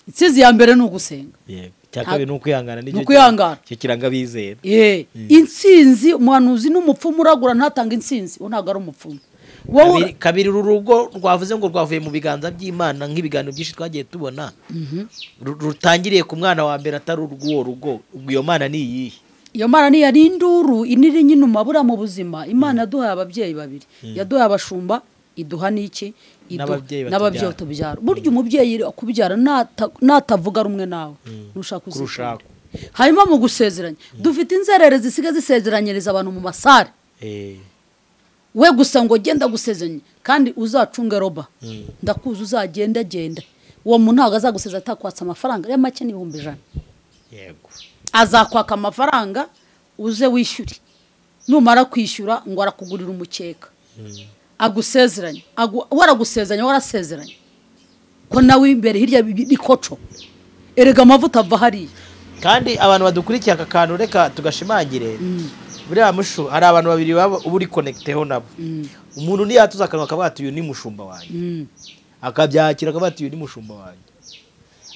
intsinzi ya mbere ni ugusenga yego icya kabiri ni ukwihangana nicyo Ni ukwihangana. kira- cyo kiranga abizera Eh, intsinzi umuhanuzi n'umupfumu uragura ntatanga intsinzi uwo ntabwo ari umupfumu wowe kabiri, kabiri uru rugo rwavuze ngo rwavuye mu biganza by'imana nk'ibiganiro byinshi twagiye tubona Ru- rutangiriye ku mwana wa mbere atari urw'uwo rugo ubwo iyo mana ni iyihe iyo mana ni yari induru iniri nyine umabura mu buzima imana yaduhaye ababyeyi babiri yaduhaye abashumba iduha n'iki Iduha- N'ababyeyi batubyara. n'ababyeyi batubyara burya umubyeyi akubyara nata- natavuga rumwe nawe nushaka Kurushaho. uzikunda hanyuma mu gusezeranya dufite inzerere zisigaye zisezeranyiriza abantu mu masare Eh, we gusa ngo genda gusezeranye kandi uzacunge roba ndakuzi uzagenda agenda uwo muntu ntabwo azaguseza atakwatsa amafaranga ari make n'ibihumbi ijana yego azakwaka amafaranga uze wishyure numara kwishyura ngo arakugurira umukeka agusezeranye agu- waragusezeranye warasezeranye ko nawe imbere hirya bi- bikoco erega amavuta ava hariya kandi abantu badukurikiye aka kantu reka tugashimangire buriya mushu hari abantu babiri baba uba uri konegiteho nabo umuntu ntiyatuza akanwa akavuga ati uyu ni mushumba wanjye Mm, akabyakira akavuga ati uyu ni mushumba wanjye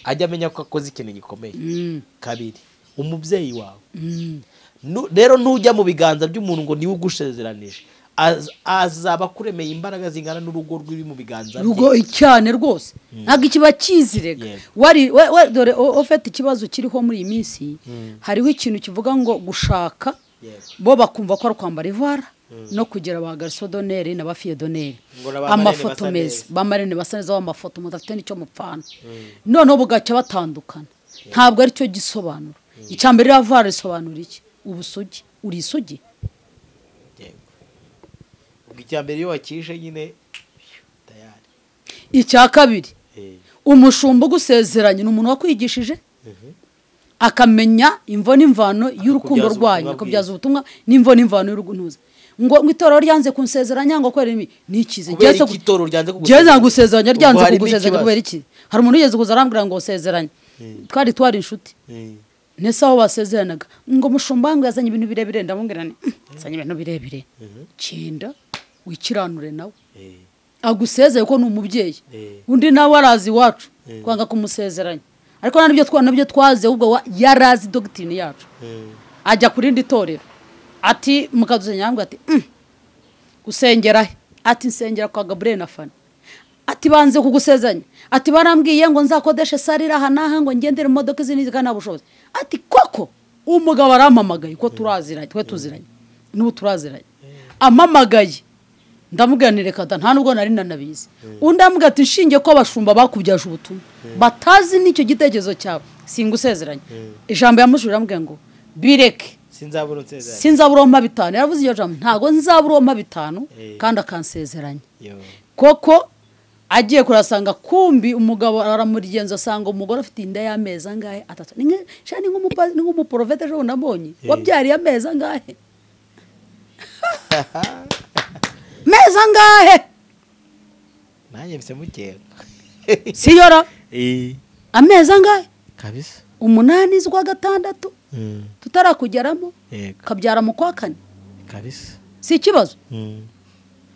ajya amenya ko akoze ikintu gikomeye mm, kabiri umubyeyi wawe mm. Nu- rero ntujya mu biganza by'umuntu ngo niwe ugushezeranije Az- azaba akuremeye imbaraga zingana n'urugo rw'iri mu biganza bye rugo cyane rwose ntabwo ikiba kizirega Yego. wari we- we- dore o- ufite ikibazo kiriho muri iyi minsi hariho ikintu kivuga ngo gushaka Yego. bo bakumva ko ari ukwambara ivara no kugira ba garisodoneri na ba fiyedoneri Ngo na ba amafoto marene basa meza ba marene basa neza b'amafoto umuntu afite n'icyo mupfana noneho bugaca batandukana ntabwo ari cyo gisobanura icya mbere iriya vara risobanura iki ubusugi uri isugi Yego. ubwo icya mbere iyo wakishe nyine tayari icya kabiri Eh. umushumba ugusezeranye ni umuntu wakwigishije akamenya imvo n'imvano y'urukundo Akakubyaza rwanyu ubutumwa akabyaza ubutumwa n'imvo n'imvano y'urukundo ngo ngo itorero ryanze kunsezeranya ngo kubera ibi ni ikizi Kubera Jyewe iki itorero ryanze kugusezeranya jyewe kugusezeranya? nagusezeranya Ubwo ryanze harimo kugusezeranya ikibazo. kubera iki hari umuntu wigeze kuza arambwira ngo usezeranye twari twari inshuti ntese aho basezeranaga ngo mushumba wangu yazanye ibintu birebire ndamubwira nti yazanye ibintu birebire genda wikiranure nawe Eh. agusezeye ko ni umubyeyi Eh. undi nawe arazi iwacu kwanga kumusezeranya ariko nabyo twa nabyo twaze ahubwo wa- yari azi dogitirine yacu Eh. ajya ku rindi torero ati mukaduzanya yambwira ati "Mm, usengera he ati nsengera kwa gaburiyeli na fani ati banze kugusezeranya ati barambwiye ngo nzakodeshe sare iri aha n'aha ngo ngendere mu modoka izi n'izi kandi nta bushobozi ati koko umugabo arampamagaye ko turaziranye twe tuziranye n'ubu turaziranye amamagaye ndamubwira nti reka da nta nubwo nari nanabizi undi amubwira ati nshinge ko abashumba bakubyaje ubutumwa batazi n'icyo gitekerezo cyawe singusezeranye ijambo yamushurira amubwira ngo bireke sinzabura unsezeranye sinzaburoma bitanu yaravuze iryo jambo ntabwo nzaburoma bitanu Eh. kandi akansezeranya Yo. koko agiye kurasanga kumbi umugabo aramugenza asanga umugore afite inda y'amezi angahe atatu ni nka- shani nk'umupa- ni nk'umuporofete ejo bundi nabonye wabyariye amezi angahe mezi angahe nanjye mfise mukeka siyora Eh. amezi angahe kabisa umunani z'ukwa gatandatu Mm. tutarakugeramo Yego. kabyara mu kwa kane kabisa si ikibazo Mm.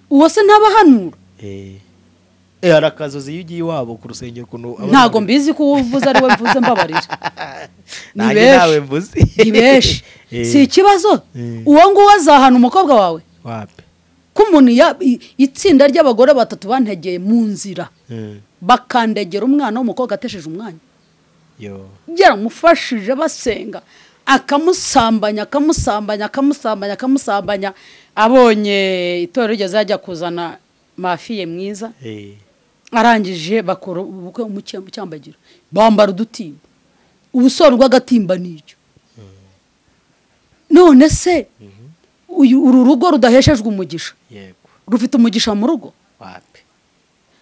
uwo se ntabahanura Eh. Eh, hari akazozi iyo ugiye iwabo ku rusengero ukuntu abana- ntabwo mbizi ko uwo uvuze ari we mvuze mbabarira ni Nanjye ntawe benshi mvuze ni benshi Eh. si ikibazo Mm. uwo nguwo azahana umukobwa wawe wapi ko umuntu ya- i- itsinda ry'abagore batatu bantegeye mu nzira Mm. bakandegera umwana w'umukobwa atesheje umwanya yo yaramufashije basenga akamusambanya akamusambanya akamusambanya akamusambanya abonye itorero rigeze yajya kuzana mafiye mwiza Eh. arangije bakora ubukwe mu cya- mu cyambagiro bambara udutimba ubusobanuro bw'agatimba n'ibyo none se uyu uru rugo rudaheshejwe umugisha yego rufite umugisha mu rugo wapi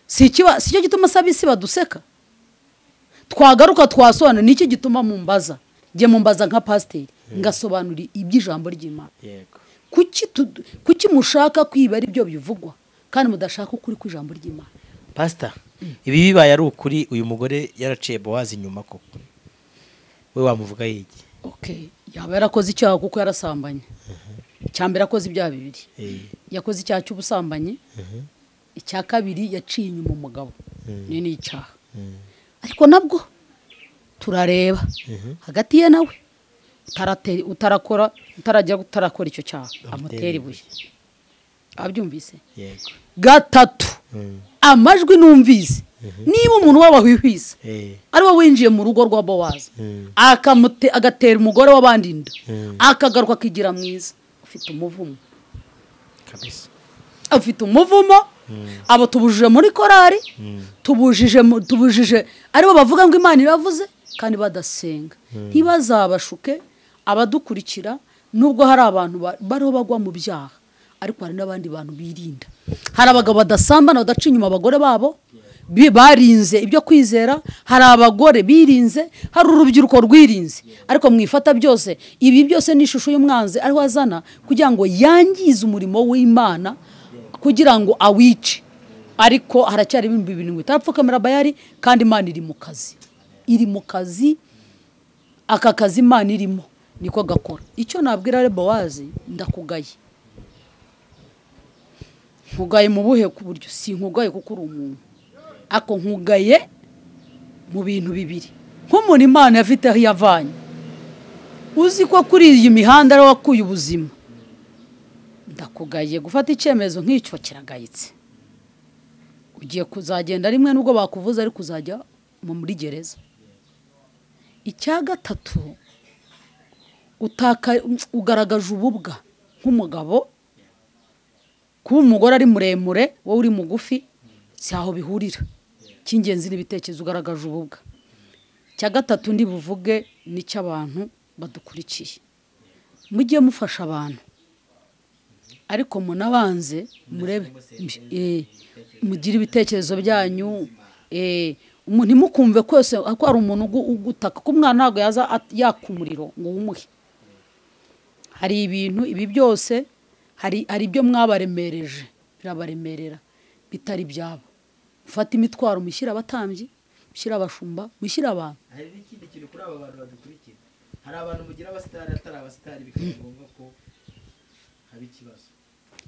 si ikiba si cyo gituma asaba isi baduseka twagaruka twasobanura ni iki gituma mumbaza njye mumbaza nka pasiteri ngasobanura iby'ijambo ry'imana yego kuki tu- kuki mushaka kwiba ari byo bivugwa kandi mudashaka ukuri kw'ijambo ry'imana pasita ibi bibaye ari ukuri uyu mugore yaraciye bowazi inyuma koko we wamuvuga yigi okay yaba yarakoze icyaha kuko yarasambanye icyambere akoze ibyaha bibiri Eh. yakoze icyaha cy'ubusambanyi icya kabiri yaciye inyuma umugabo ni ni icyaha ariko nabwo turareba hagati ye nawe utaratera- utarakora utarajya utarakora icyo cyaha amutera ibuye abyumvise yego gatatu Mm. amajwi numvise niba umuntu w'abahwihwisa Eh. ari we winjiye mu rugo rwa bowazi Mm. akamute- agatera umugore w'abandi inda Mm. akagaruka akigira mwiza ufite umuvumo kabisa afite umuvumo abo tubujije muri korari tubujije mu- tubujije aribo bavuga ngo imana iravuze kandi badasenga ntibazabashuke abadukurikira nubwo hari abantu ba- bariho bagwa mu byaha ariko hari n'abandi bantu birinda hari abagabo badasambana badaca inyuma abagore babo bi- barinze ibyo kwizera hari abagore birinze hari urubyiruko rwirinze ariko mwifata byose ibi byose ni ishusho y'umwanzi ariho azana kugira ngo yangize umurimo w'imana kugira ngo awice ariko haracyari ibihumbi birindwi itapfukamira bayari kandi imana iri mu kazi iri mu kazi aka kazi imana irimo niko gakora icyo nabwira reba wazi ndakugaye nkugaye mu buhe ku buryo si nkugaye kuko uri umuntu ako nkugaye mu bintu bibiri nk'umuntu imana yafite aho iyavanye uzi ko kuri iyi mihanda ariho wakuye ubuzima ndakugaye gufata icyemezo nk'icyo kiragayitse ugiye kuzagenda rimwe nubwo bakuvuze ariko uzajya mu- muri gereza icya gatatu utaka ugaragaje ububwa nk'umugabo kuba umugore ari muremure wowe uri mugufi si aho bihurira icy'ingenzi n'ibitekerezo ugaragaje ububwa icya gatatu ndi buvuge n'icy'abantu badukurikiye mujye mufasha abantu ariko munabanze murebe eh, mugire ibitekerezo byanyu eh, umu- ntimukumve kwese ko hari umuntu ugu- ugutaka ko umwana ntabwo yaza at- yaka umuriro ngo wumuhe hari ibintu ibi byose hari hari ibyo mwabaremereje birabaremerera bitari ibyabo mufata imitwaro mushyire abatambyi mushyire abashumba mushyire abantu hari n'ikindi kintu kuri aba bantu badukurikira hari abantu mugira abasitari atari abasitari bikaba ngombwa ko haba ikibazo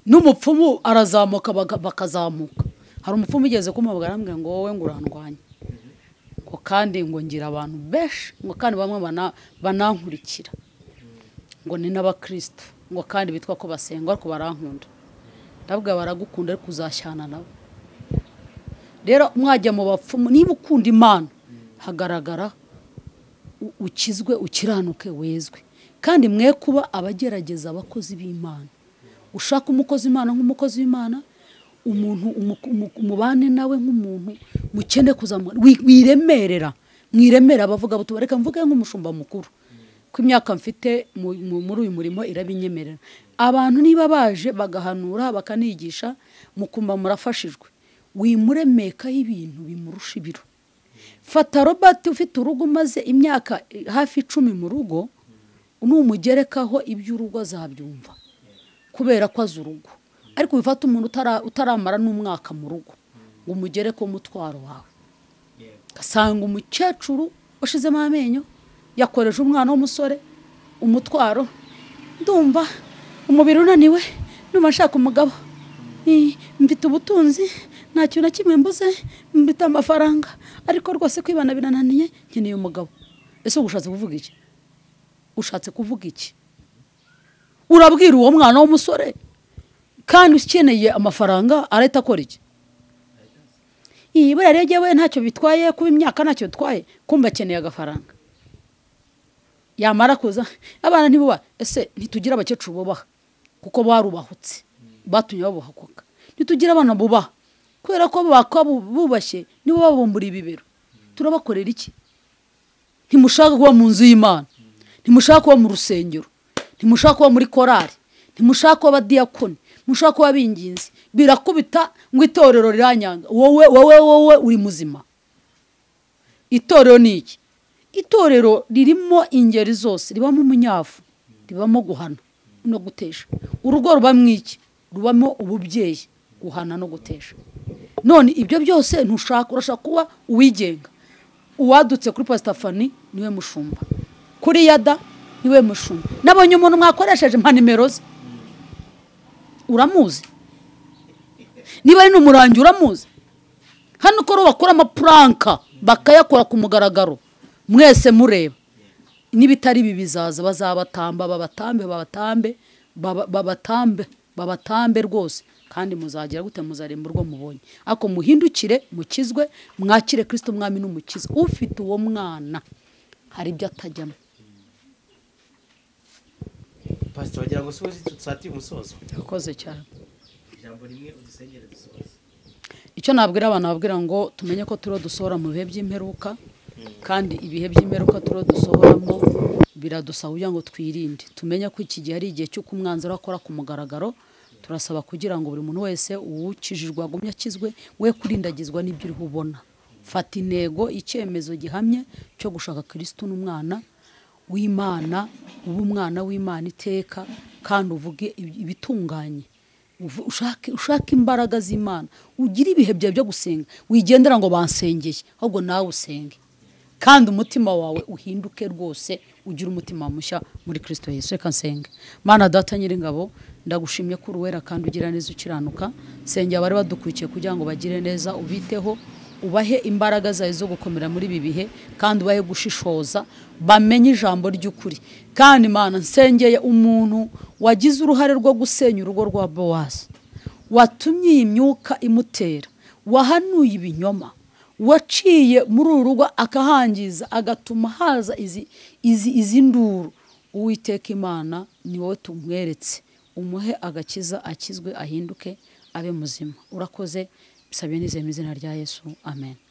n'umupfumu arazamuka baga- bakazamuka hari umupfumu ugeze kumubwira arambwira ngo wowe ngo urandwanya ngo kandi ngo ngira abantu benshi ngo kandi bamwe bana- banankurikira ngo ni n'abakristo ngo kandi bitwa ko basenga ariko barankunda ndabwira baragukunda ariko uzashyana nabo rero mwajya mu bapfumu niba ukunda imana hagaragara u- ukizwe ukiranuke wezwe kandi mwe kuba abagerageza abakozi b'imana ushaka umukozi imana nk'umukozi w'imana umuntu umu- umu- umubane nawe nk'umuntu mukene kuzamura wi- wiremerera mwiremera abavuga butu reka mvuge nk'umushumba mukuru ko imyaka mfite mu- mu- muri uyu murimo irabinyemerera abantu niba baje bagahanura bakanigisha mukumva murafashijwe wimuremekaho ibintu bimurusha ibiro fata robert ufite urugo umaze imyaka eh, hafi icumi mu rugo numugerekaho iby'urugo azabyumva kubera ko azi urugo ariko bifata umuntu utara- utaramara n'umwaka mu rugo ngo umugereko umutwaro wawe ugasanga umukecuru washizemo amenyo yakoreje umwana w'umusore umutwaro ndumva umubiri unaniwe ndumva nshaka umugabo I- mfite ubutunzi nta kintu na kimwe mbuze mfite amafaranga ariko rwose kwibana birananiye nkeneye umugabo ese uba ushatse kuvuga iki ushatse kuvuga iki urabwira uwo mwana w'umusore kandi ukeneye amafaranga arahita akora iki iyi buriya rege we ntacyo bitwaye kuba imyaka ntacyo bitwaye kumva akeneye agafaranga yamara kuza abana ntibubahe ese ntitugira abakecuru bubaha kuko barubahutse batumye babuhakuka ntitugire abana bubaha kubera ko bakaba bu- bubashye nibo babumbura ibibero turabakorera iki ntimushaka kuba mu nzu y'imana ntimushaka kuba mu rusengero ntimushaka kuba muri korari ntimushaka kuba abadiyakoni mushaka kuba abinginzi birakubita ngo itorero riranyanga wowe wowe wowe uri muzima itorero ni iki itorero ririmo ingeri zose ribamo umunyafu ribamo guhana no gutesha urugo rubamo iki rubamo ububyeyi guhana no gutesha none ibyo byose ntushaka urashaka kuba uwigenga uwadutse kuri pasitafani niwe mushumba kuri yada niwe mushumba nabonye umuntu mwakoresheje mpa nimero ze uramuzi niba ari n'umurangi uramuzi hano uko bakora amapuranka bakayakora ku mugaragaro mwese mureba n'ibitari ibi bizaza bazabatamba babatambe babatambe baba- babatambe babatambe rwose kandi muzagera gute muzaremba urwo mubonye ariko muhindukire mukizwe mwakire kirisito mwami n'umukiza ufite uwo mwana hari ibyo atajyamo pasiteri wagira ngo si wowe tutatiye umusozo yakoze cyane ijambo rimwe udusengere dusoza icyo nabwira abantu babwira ngo tumenye ko turiho dusohora mu bihe by'imperuka kandi ibihe by'imperuka turiho dusohoramo biradusaba kugira ngo twirinde tumenye ko iki gihe ari igihe cy'uko umwanzuro akora ku mugaragaro turasaba kugira ngo buri muntu wese uwukijijwe agumye akizwe we kurindagizwa n'ibyo uri ubona fata intego icyemezo gihamye cyo gushaka kirisitu n'umwana w'imana uba umwana w'imana iteka kandi uvuge ibitunganye Uvu- ushake ushake imbaraga z'imana ugire ibihe byawe byo gusenga wigendera ngo bansengeye ahubwo nawe usenge kandi umutima wawe uhinduke rwose ugire umutima mushya muri kirisito yesu reka nsenge mana data nyiringabo ndagushimye ko uruwera kandi ugira neza ukiranuka sengera abari badukurikiye kugira ngo bagire neza ubiteho ubahe imbaraga zawe zo gukomera muri ibi bihe kandi ubahe gushishoza bamenye ijambo ry'ukuri kandi Imana nsengeye umuntu wagize uruhare rwo gusenya urugo rwa bowazi watumye iyi myuka imutera wahanuye ibinyoma waciye muri uru rugo akahangiza agatuma haza izi izi izi nduru uwiteka imana ni wowe tumweretse umuhe agakiza akizwe ahinduke abe muzima urakoze bisabye nizeye mu izina rya yesu amen